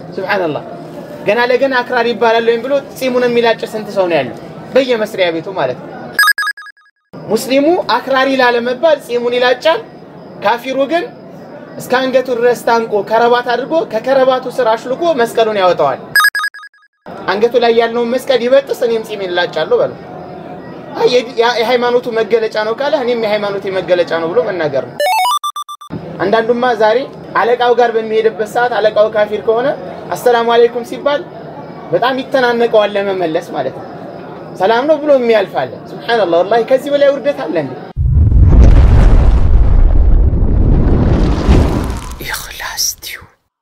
ሱብሓነላህ ገና ለገና አክራሪ ይባላል ወይም ብሎ ጺሙን የሚላጭ ስንት ሰው ነው ያለው በየመስሪያ ቤቱ ማለት ነው። ሙስሊሙ አክራሪ ላለመባል ጺሙን ይላጫል። ካፊሩ ግን እስከ አንገቱ ድረስ ታንቆ ከረባት አድርጎ ከከረባቱ ስር አሽልቆ መስቀሉን ያወጣዋል። አንገቱ ላይ ያለውን መስቀል ይበጥስ፣ እኔም ጺሜን እላጫለሁ በለው። አይ የሃይማኖቱ መገለጫ ነው ካለ እኔም የሃይማኖቴ መገለጫ ነው ብሎ መናገር ነው። አንዳንዱማ ዛሬ አለቃው ጋር በሚሄድበት ሰዓት አለቃው ካፊር ከሆነ አሰላሙ አለይኩም ሲባል በጣም ይተናነቀዋል ለመመለስ ማለት ነው። ሰላም ነው ብሎ የሚያልፋለ። ሱብሃንአላህ ወላሂ ከዚህ በላይ ውርደት አለ እንዴ? ኢኽላስ ቲዩ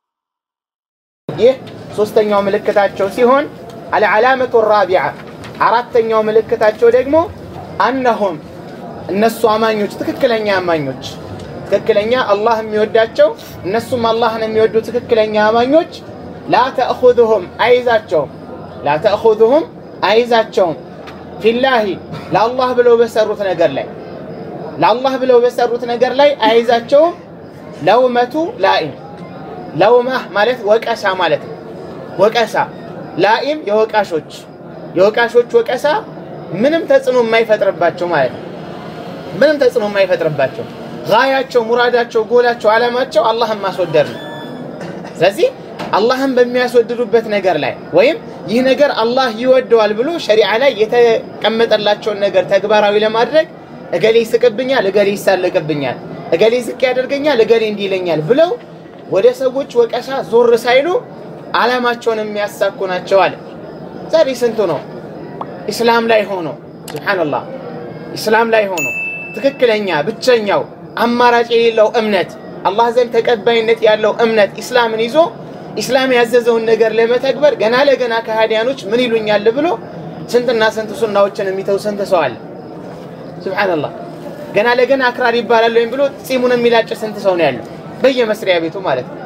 ይህ ሶስተኛው ምልክታቸው ሲሆን አልዓላመቱ ራቢዓ አራተኛው ምልክታቸው ደግሞ አነሁም እነሱ አማኞች ትክክለኛ አማኞች ትክክለኛ አላህ የሚወዳቸው እነሱም አላህን የሚወዱ ትክክለኛ አማኞች ላ ተእኹዙሁም አይዛቸውም ላ ተእኹዙሁም አይዛቸውም ፊላሂ ለአላህ ብለው በሰሩት ነገር ላይ ለአላህ ብለው በሰሩት ነገር ላይ አይዛቸውም ለውመቱ ላኢም ለውማህ ማለት ወቀሳ ማለት ነው ወቀሳ ላኢም የወቃሾች የወቃሾች ወቀሳ ምንም ተጽዕኖ የማይፈጥርባቸው ማለት ነው ምንም ተጽዕኖ የማይፈጥርባቸው ጋያቸው ሙራዳቸው ጎላቸው አላማቸው አላህን ማስወደድ ነው ስለዚህ አላህን በሚያስወድዱበት ነገር ላይ ወይም ይህ ነገር አላህ ይወደዋል ብሎ ሸሪዓ ላይ የተቀመጠላቸውን ነገር ተግባራዊ ለማድረግ እገሌ ይስቅብኛል፣ እገሌ ይሳለቅብኛል፣ እገሌ ዝቅ ያደርገኛል፣ እገሌ እንዲህ ይለኛል ብለው ወደ ሰዎች ወቀሳ ዞር ሳይሉ አላማቸውን የሚያሳኩ ናቸው አለ። ዛሬ ስንቱ ነው ኢስላም ላይ ሆኖ ሱብሓነላህ ኢስላም ላይ ሆኖ ትክክለኛ ብቸኛው አማራጭ የሌለው እምነት አላህ ዘንድ ተቀባይነት ያለው እምነት ኢስላምን ይዞ ኢስላም ያዘዘውን ነገር ለመተግበር ገና ለገና ከሃዲያኖች ምን ይሉኛል ብሎ ስንትና ስንት ሱናዎችን የሚተው ስንት ሰው አለ። ሱብሓነላህ ገና ለገና አክራሪ ይባላል ወይም ብሎ ጺሙን የሚላጭ ስንት ሰው ነው ያለው በየመስሪያ ቤቱ ማለት ነው።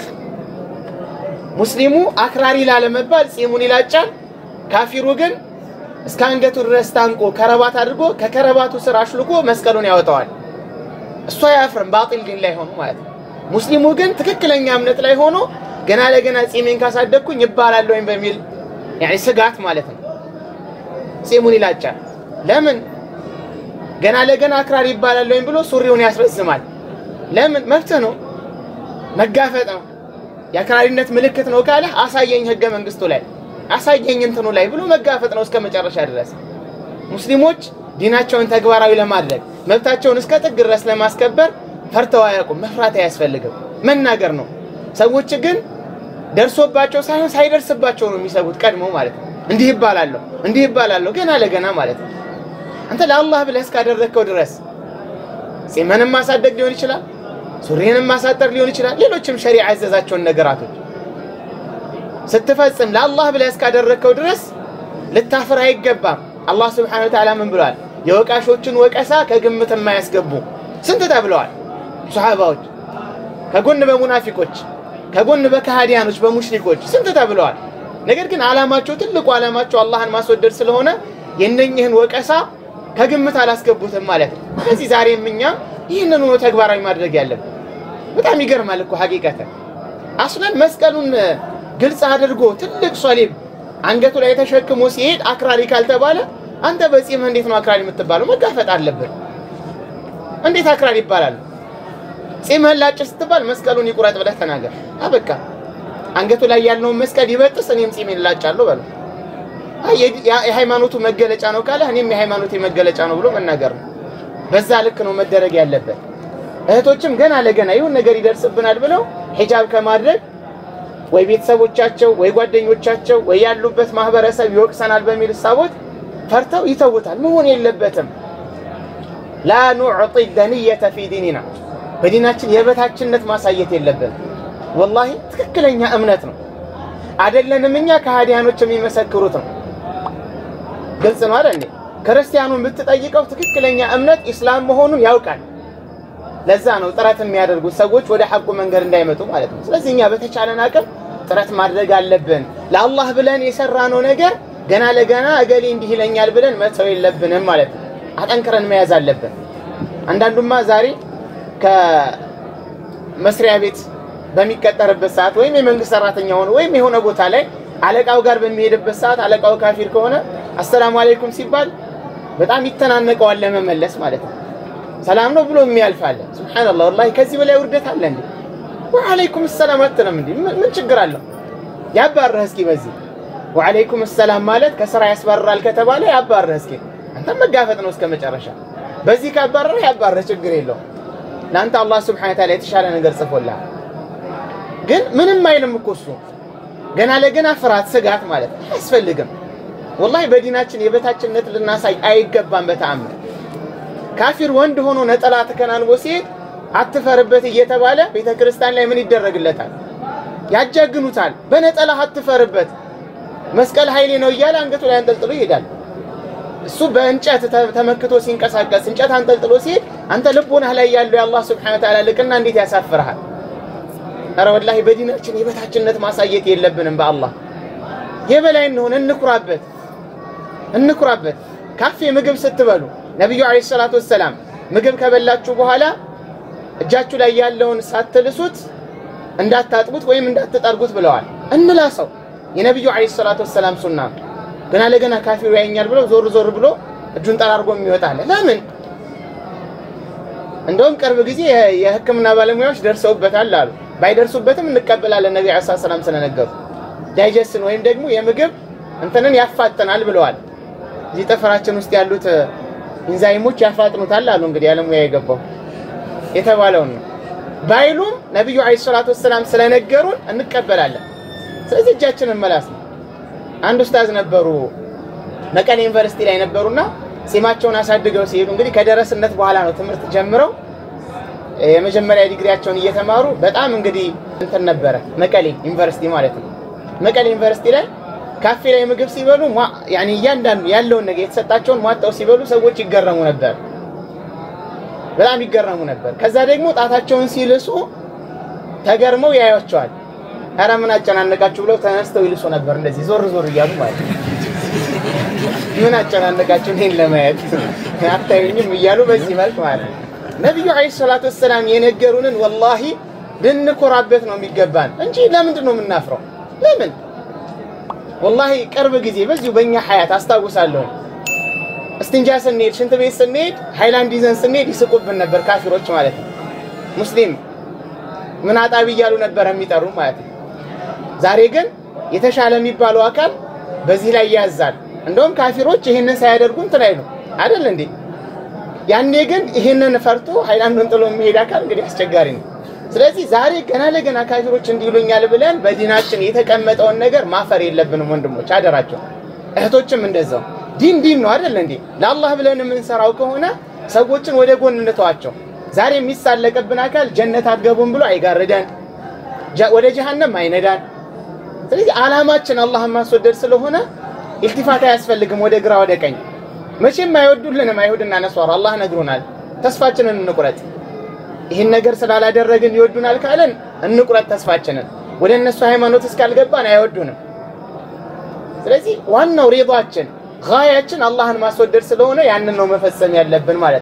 ሙስሊሙ አክራሪ ላለመባል ጺሙን ይላጫል። ካፊሩ ግን እስከ አንገቱ ድረስ ታንቆ ከረባት አድርጎ ከከረባቱ ስር አሽልቆ መስቀሉን ያወጣዋል። እሱ አያፍርም፣ ባጢል ዲን ላይ ሆኖ ማለት ነው። ሙስሊሙ ግን ትክክለኛ እምነት ላይ ሆኖ ገና ለገና ጺሜን ካሳደግኩኝ ይባላል ወይም በሚል ያኔ ስጋት ማለት ነው ጺሙን ይላጫል። ለምን ገና ለገና አክራሪ ይባላል ወይም ብሎ ሱሪውን ያስረዝማል። ለምን መብትህ ነው፣ መጋፈጥ ነው። የአክራሪነት ምልክት ነው ካለ አሳየኝ ህገ መንግስቱ ላይ አሳየኝ እንትኑ ላይ ብሎ መጋፈጥ ነው እስከ መጨረሻ ድረስ። ሙስሊሞች ዲናቸውን ተግባራዊ ለማድረግ መብታቸውን እስከ ጥግ ድረስ ለማስከበር ፈርተው አያውቁም። መፍራት አያስፈልግም፣ መናገር ነው። ሰዎች ግን ደርሶባቸው ሳይሆን ሳይደርስባቸው ነው የሚሰጉት ቀድሞ ማለት ነው። እንዲህ ይባላለሁ እንዲህ ይባላለሁ ገና ለገና ማለት ነው። አንተ ለአላህ ብለህ እስካደረግከው ድረስ ጺምህንም ማሳደግ ሊሆን ይችላል፣ ሱሪህንም ማሳጠር ሊሆን ይችላል። ሌሎችም ሸሪዓ ያዘዛቸውን ነገራቶች ስትፈጽም ለአላህ ብለህ እስካደረግከው ድረስ ልታፍር አይገባም። አላህ ስብሐነሁ ወተዓላ ምን ብለዋል? የወቃሾችን ወቀሳ ከግምት የማያስገቡ ስንት ተብለዋል ሱሐባዎች። ከጎን በሙናፊቆች ከጎን በከሃዲያኖች በሙሽሪኮች ስንት ተብለዋል። ነገር ግን ዓላማቸው ትልቁ ዓላማቸው አላህን ማስወደድ ስለሆነ የነኝህን ወቀሳ ከግምት አላስገቡትም ማለት ነው። ስለዚህ ዛሬም እኛ ይህንን ሆኖ ተግባራዊ ማድረግ ያለብን በጣም ይገርማል እኮ ሀቂቀተን አስለን መስቀሉን ግልጽ አድርጎ ትልቅ ሶሊብ አንገቱ ላይ ተሸክሞ ሲሄድ አክራሪ ካልተባለ አንተ በጺምህ እንዴት ነው አክራሪ የምትባለው? መጋፈጥ አለብን። እንዴት አክራሪ ይባላል? ጺምህን ላጭ ስትባል መስቀሉን ይቁረጥ ብለህ ተናገር። አበቃ። አንገቱ ላይ ያለውን መስቀል ይበጥስ፣ እኔም ጺሜን እላጫለሁ በለው። የሃይማኖቱ መገለጫ ነው ካለ እኔም የሃይማኖቴ መገለጫ ነው ብሎ መናገር ነው። በዛ ልክ ነው መደረግ ያለበት። እህቶችም ገና ለገና ይሁን ነገር ይደርስብናል ብለው ሂጃብ ከማድረግ ወይ ቤተሰቦቻቸው ወይ ጓደኞቻቸው ወይ ያሉበት ማህበረሰብ ይወቅሰናል በሚል እሳቦት ፈርተው ይተውታል። መሆን የለበትም። ላ ኑዕጢ ደንየተ ፊ ዲኒና በዲናችን የበታችነት ማሳየት የለብን። ወላሂ ትክክለኛ እምነት ነው አይደለንም። እኛ ከሃዲያኖች የሚመሰክሩት ነው። ግልጽ ነው አይደል? ክርስቲያኑን ብትጠይቀው ትክክለኛ እምነት ኢስላም መሆኑን ያውቃል። ለዛ ነው ጥረት የሚያደርጉት ሰዎች ወደ ሐቁ መንገድ እንዳይመጡ ማለት ነው። ስለዚህ እኛ በተቻለን አቅም ጥረት ማድረግ አለብን። ለአላህ ብለን የሰራነው ነገር ገና ለገና እገሌ እንዲህ ይለኛል ብለን መተው የለብንም ማለት ነው። አጠንክረን መያዝ አለብን። አንዳንዱማ ዛሬ ከመስሪያ ቤት በሚቀጠርበት ሰዓት ወይም የመንግስት ሰራተኛ ሆኖ ወይም የሆነ ቦታ ላይ አለቃው ጋር በሚሄድበት ሰዓት አለቃው ካፊር ከሆነ አሰላሙ አለይኩም ሲባል በጣም ይተናነቀዋል ለመመለስ ማለት ነው። ሰላም ነው ብሎ የሚያልፋለ። ሱብሃንአላህ ወላሂ ከዚህ በላይ ውርደት አለ እንዴ? ወአለይኩም ሰላም አትልም እንዴ? ምን ችግር አለው? ያባርህ እስኪ በዚህ ወአለይኩም ሰላም ማለት ከስራ ያስባርራል ከተባለ ያባርህ እስኪ። አንተ መጋፈጥ ነው እስከ መጨረሻ። በዚህ ካባረረህ ያባርህ፣ ችግር የለውም። ለአንተ አላህ ሱብሓነሁ ወተዓላ የተሻለ ነገር ጽፎልሃል። ግን ምንም አይልም እኮ እሱ ገና ለገና ፍርሃት፣ ስጋት ማለት አያስፈልግም። ወላሂ በዲናችን የበታችነት ልናሳይ አይገባም በተአምር። ካፊር ወንድ ሆኖ ነጠላ ተከናንቦ ሲሄድ አትፈርበት እየተባለ ቤተ ክርስቲያን ላይ ምን ይደረግለታል? ያጃግኑታል። በነጠላ አትፈርበት መስቀል ኃይሌ ነው እያለ አንገቱ ላይ አንጠልጥሎ ይሄዳል። እሱ በእንጨት ተመክቶ ሲንቀሳቀስ እንጨት አንጠልጥሎ ሲሄድ አንተ ልቦናህ ላይ ያለው የአላህ ስብሐነ ወተዓላ ልቅና እንዴት ያሳፍርሃል? ኧረ ወላሂ በዲናችን የበታችነት ማሳየት የለብንም። በአላህ የበላይ እንሆን፣ እንኩራበት፣ እንኩራበት። ካፌ ምግብ ስትበሉ ነቢዩ ዓለይሂ ሰላቱ ወሰላም ምግብ ከበላችሁ በኋላ እጃችሁ ላይ ያለውን ሳትልሱት እንዳታጥቡት ወይም እንዳትጠርጉት ብለዋል። እንላሰው የነቢዩ ዓለይሂ ሰላቱ ወሰላም ሱና ገና ለገና ካፊሩ ያኛል ብለው ዞር ዞር ብሎ እጁን ጠራርጎ የሚወጣለ ለምን? እንደውም ቅርብ ጊዜ የሕክምና ባለሙያዎች ደርሰውበታል አሉ። ባይደርሱበትም እንቀበላለን ነቢ ዓለይሂ ሰላም ስለነገሩ ዳይጀስትን ወይም ደግሞ የምግብ እንትንን ያፋጥናል ብለዋል። እዚህ ጥፍራችን ውስጥ ያሉት ኢንዛይሞች ያፋጥኑታል አሉ። እንግዲህ ያለሙያ የገባው የተባለውን ነው። ባይሉም ነቢዩ ዓለይሂ ሰላቱ ወሰላም ስለነገሩን እንቀበላለን። ስለዚህ እጃችንን መላስ ነው። አንድ ኡስታዝ ነበሩ መቀሌ ዩኒቨርሲቲ ላይ ነበሩና ጺማቸውን አሳድገው ሲሄዱ እንግዲህ ከደረስነት በኋላ ነው ትምህርት ጀምረው የመጀመሪያ ዲግሪያቸውን እየተማሩ በጣም እንግዲህ እንትን ነበረ መቀሌ ዩኒቨርሲቲ ማለት ነው። መቀሌ ዩኒቨርሲቲ ላይ ካፌ ላይ ምግብ ሲበሉ ያኔ እያንዳንዱ ያለውን ነገር የተሰጣቸውን ሟጣው ሲበሉ ሰዎች ይገረሙ ነበር፣ በጣም ይገረሙ ነበር። ከዛ ደግሞ ጣታቸውን ሲልሱ ተገርመው ያዩቸዋል። ኧረ ምን አጨናነቃችሁ ብለው ተነስተው ይልሱ ነበር፣ እንደዚህ ዞር ዞር እያሉ ማለት ነው። ምን አጨናነቃችሁ እኔን ለማየት አታዩኝም እያሉ በዚህ መልክ ማለት ነው። ነቢዩ ዓለይሂ ሰላቱ ወሰላም የነገሩንን ወላሂ ልንኮራበት ነው የሚገባን እንጂ ለምንድን ነው የምናፍረው? ለምን ወላሂ ቅርብ ጊዜ በዚሁ በእኛ ሀያት አስታውሳለሁ። እስትንጃ ስንሄድ ሽንት ቤት ስንሄድ ሃይላንድ ይዘን ስንሄድ ይስቁብን ነበር ካፊሮች ማለት ነው። ሙስሊም ምን አጣቢ እያሉ ነበር የሚጠሩ ማለት ነው። ዛሬ ግን የተሻለ የሚባለው አካል በዚህ ላይ ያዛል። እንደውም ካፊሮች ይህንን ሳያደርጉ እንትን አይሉ አይደል እንዴ? ያኔ ግን ይህንን ፈርቶ ሃይላንዱን ጥሎ የሚሄድ አካል እንግዲህ አስቸጋሪ ነው። ስለዚህ ዛሬ ገና ለገና ካፊሮች እንዲሉኛል ብለን በዲናችን የተቀመጠውን ነገር ማፈር የለብንም ወንድሞች፣ አደራቸው። እህቶችም እንደዛው ዲን ዲን ነው አይደል እንዴ? ለአላህ ብለን የምንሰራው ከሆነ ሰዎችን ወደ ጎን እንተዋቸው። ዛሬ የሚሳለቅብን አካል ጀነት አትገቡም ብሎ አይጋርደን፣ ወደ ጀሃነም አይነዳን። ስለዚህ ዓላማችን አላህን ማስወደድ ስለሆነ ኢልቲፋት አያስፈልግም ወደ ግራ ወደ ቀኝ። መቼም አይወዱልንም አይሁድና ነሷራ አላህ ነግሮናል። ተስፋችንን እንቁረጥ። ይህን ነገር ስላላደረግን ይወዱናል ካለን እንቁረጥ ተስፋችንን። ወደ እነሱ ሃይማኖት እስካልገባን አይወዱንም። ስለዚህ ዋናው ሪዳችን ጋያችን አላህን ማስወደድ ስለሆነ ያንን ነው መፈጸም ያለብን ማለት ነው።